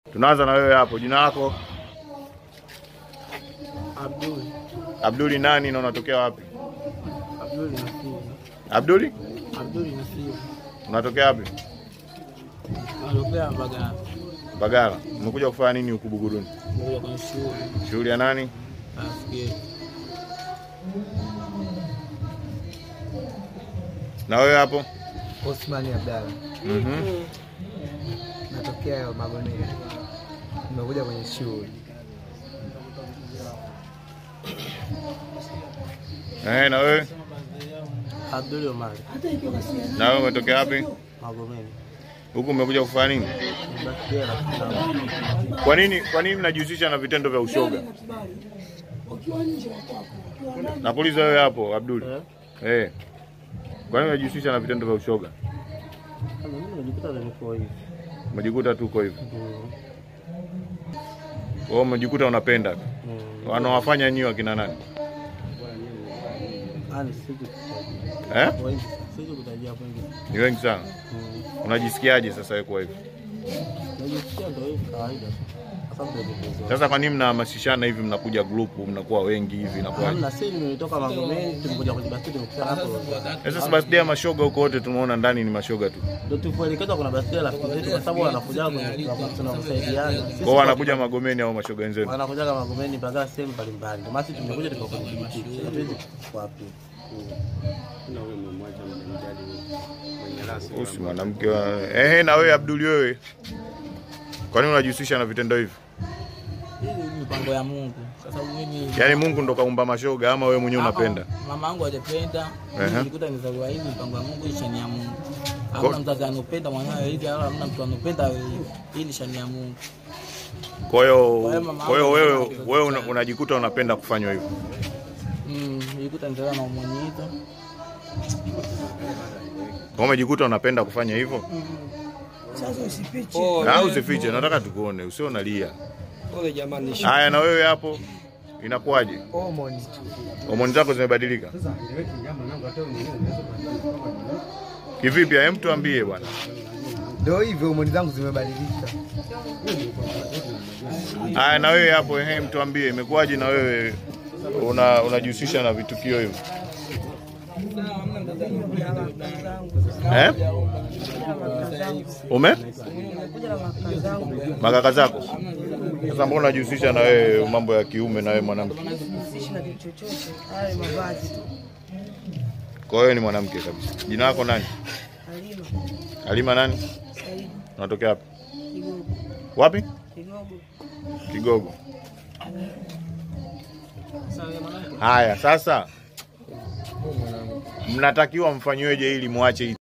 Tunaanza na wewe hapo, jina lako Abdul. Abduli nani na unatokea wapi? Abdul Nasibu. Abduli, Abdul Nasibu. unatokea wapi? Anatokea Mbagala. Bagala. Umekuja kufanya nini huku Buguruni? Moja kwenye shule. Shughuli ya nani? Nafikiri. Na wewe hapo? Osmani Abdalla, Mhm. natokea Magomeni, nimekuja kwenye shughuli. Eh, na wewe? Abdul Omari. Na wewe umetokea wapi? Magomeni. Huku umekuja kufanya nini? Bakela. Kwa nini kwa nini mnajihusisha na vitendo vya ushoga? Nakuuliza wewe hapo Abduli. Eh. Kwa nini unajihusisha na vitendo vya ushoga? Mimi nimejikuta niko hivi. Umejikuta tu uko hivyo. Mm. Wewe umejikuta unapenda. tu. Mm. Wanawafanya nyinyi wakina nani? Ani siji kutajia. Eh? Wengi. Siji kutajia wengi. Ni wengi sana. Mm. Unajisikiaje sasa wewe kwa hivyo? Najisikia ndio hivi kawaida. Kwa sababu ndio nimezoea. Sasa kwa nini mnahamasishana hivi, mnakuja grupu, mnakuwa wengi hivi inakuwa? Hamna, sisi nimetoka Magomeni, tumekuja kwenye basket tumekutana hapo. Sasa birthday ya mashoga huko wote tumeona ndani ni mashoga tu. Ndio tupoelekezwa kuna basket rafiki zetu kwa sababu wanakuja kwenye club tunakusaidiana. Sisi Kwa wanakuja Magomeni au mashoga wenzenu. wanakuja kama Magomeni mpaka sehemu mbalimbali. Ndio maana sisi tumekuja tuko kwenye kiti. Hatuwezi wapi. Usi mwanamke wa... Ehe, na wewe Abduli, wewe kwa nini unajihusisha na vitendo hivi? Hii ni mipango ya Mungu kwa sababu mimi Yaani Mungu ndo kaumba mashoga ama wewe mwenyewe unapenda? mama yangu hajapenda, Ehe. nilikuta nizaliwa hivi, mipango ya Mungu hii shani ya Mungu. Hamna mzazi anopenda mwanawe hivi, wala hamna mtu anopenda hivi. Hii ni shani ya Mungu. Kwa hiyo Kwa hiyo mama kwa hiyo yangu wewe anasema wewe una- kizazi unajikuta unapenda kufanywa hivyo. Mm, nilikuta nizaliwa na umwenyito. Kwa umejikuta unapenda kufanya hivyo? Na usifiche, nataka tukuone, usio unalia. Pole jamani, Haya, na wewe hapo inakuwaje? Homoni tu. Homoni zako zimebadilika kivipi? Hem, tuambie bwana. Ndio hivyo, homoni zangu zimebadilika. Haya, na wewe hapo, ehe, mtuambie imekuwaje na wewe una unajihusisha na vitukio hivyo eh? Ume makaka zako sasa, mbona unajihusisha na wewe mambo ya kiume na wewe mwanamke? Sishi na kitu chochote, haya ni mavazi tu. Kwa hiyo ni mwanamke kabisa. Jina lako nani? Halima, Halima nani? Saidi, Unatokea wapi? Kigogo, Wapi? Kigogo. Kigogo. Haya, sasa mnatakiwa mfanyiweje ili muache hii